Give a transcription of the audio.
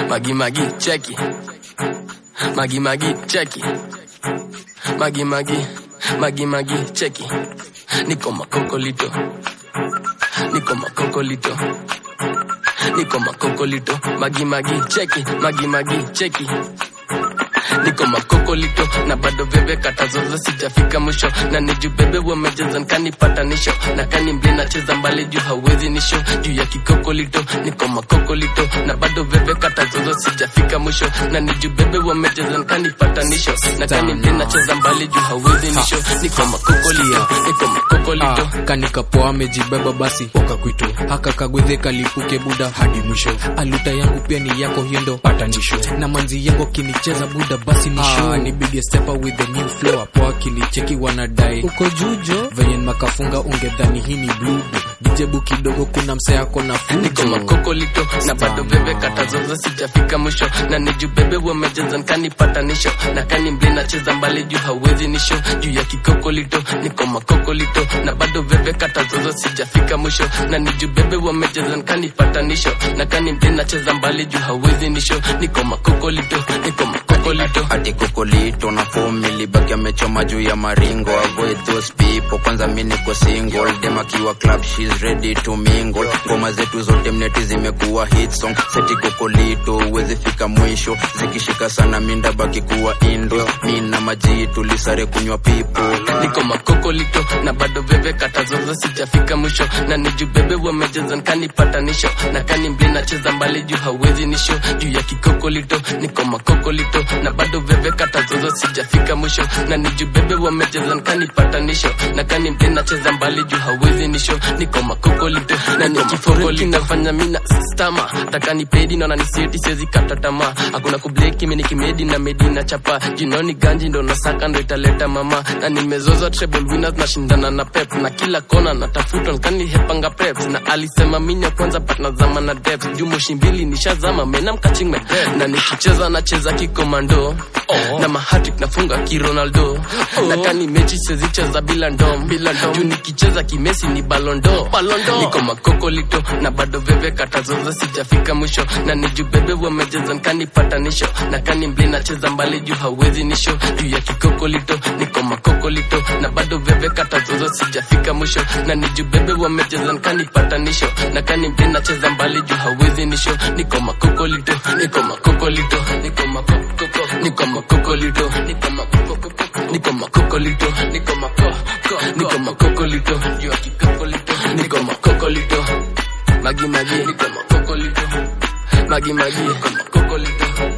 Magi magi cheki. Magi magi cheki. Magi magi magi magi cheki. Niko makokolito. Niko makokolito. Niko makokolito. Magi magi cheki. Magi magi cheki. Niko makokolito na bado bebe katazoza sijafika mwisho na niju bebe wamejeza nkanipatanisho na kani mbli nacheza mbali juu hawezi nisho juu ya kikokolito niko makokolito na bado bebe katazoza sijafika mwisho na niju bebe wamejeza nkanipatanisho na kani mbli nacheza mbali juu hawezi nisho niko makokolito niko makokolito Ah, kanikapoa amejibeba basi wakakwito haka kagwedhe kalipuke buda hadi mwisho aluta yangu pia ni yako hiyo ndo patanisho na manzi yangu akinicheza buda basi ni show ni big stepper with the new flow hapo akinicheki wanadai uko jujo venye makafunga ungedhani hii ni blue dijebu kidogo kuna msee ako na niko fujo makokolito na bado bebe katazoza sijafika mwisho na niju bebe wamejeza nkanipatanisho na kani mbli nacheza mbali juu hawezi nisho juu ya kikokolito niko makokolito na bado bebe katazoza sijafika mwisho na niju bebe wamejeza nkanipatanisho na kani mbli nacheza mbali juu hawezi nisho niko makokolito niko makokolito ati kokolito na fomi libaki amechoma juu ya maringo avoid those people kwanza mi niko single dem akiwa club she's ready to mingle ngoma zetu zote mneti zimekuwa hit song seti kokolito uwezi fika mwisho zikishika sana minda baki kuwa indo mi na maji tulisare kunywa pipo niko makokolito na bado bebe katazoza sijafika mwisho na niju bebe wamejeza nkanipatanisho na kani mbli nacheza mbali juu hawezi nisho juu ya kikokolito niko makokolito na bado bebe katazoza sijafika mwisho na niju bebe wamejeza nkanipatanisho na kani mbli nacheza mbali juu hawezi nisho niko makokolito na nikiforeki nafanya mina stama takani pedi naona nisieti siwezi kata tamaa hakuna kubleki mini kimedi na medi na chapa jinoni ganji ndo nasaka ndo italeta mama na nimezoza treble winners nashindana na pep na kila kona natafuta nkani hepanga preps na alisema minya kwanza but nazama na depth juu moshi mbili nishazama mena mkaching my breath na nikicheza nacheza kikomando oh. na mahatik nafunga kironaldo oh. na kani mechi sezicheza bila ndom bila ndom juu nikicheza kimesi ni balondo balondo niko makokolito na bado bebe katazoza sijafika mwisho na niju bebe wamejeza nkanipatanisho na kani mbli nacheza mbali juu hawezi nisho juu ya kikokolito niko makokolito na bado bebe katazoza sijafika mwisho na niju bebe wamejeza nkanipatanisho na kani mbli nacheza mbali juu hawezi nisho niko makokolito niko makokolito niko makokoko niko makokolito niko makokoko niko makokolito niko makoko niko makokolito juu ya kikokolito niko makokolito magi magi niko makokolito magi magi niko makokolito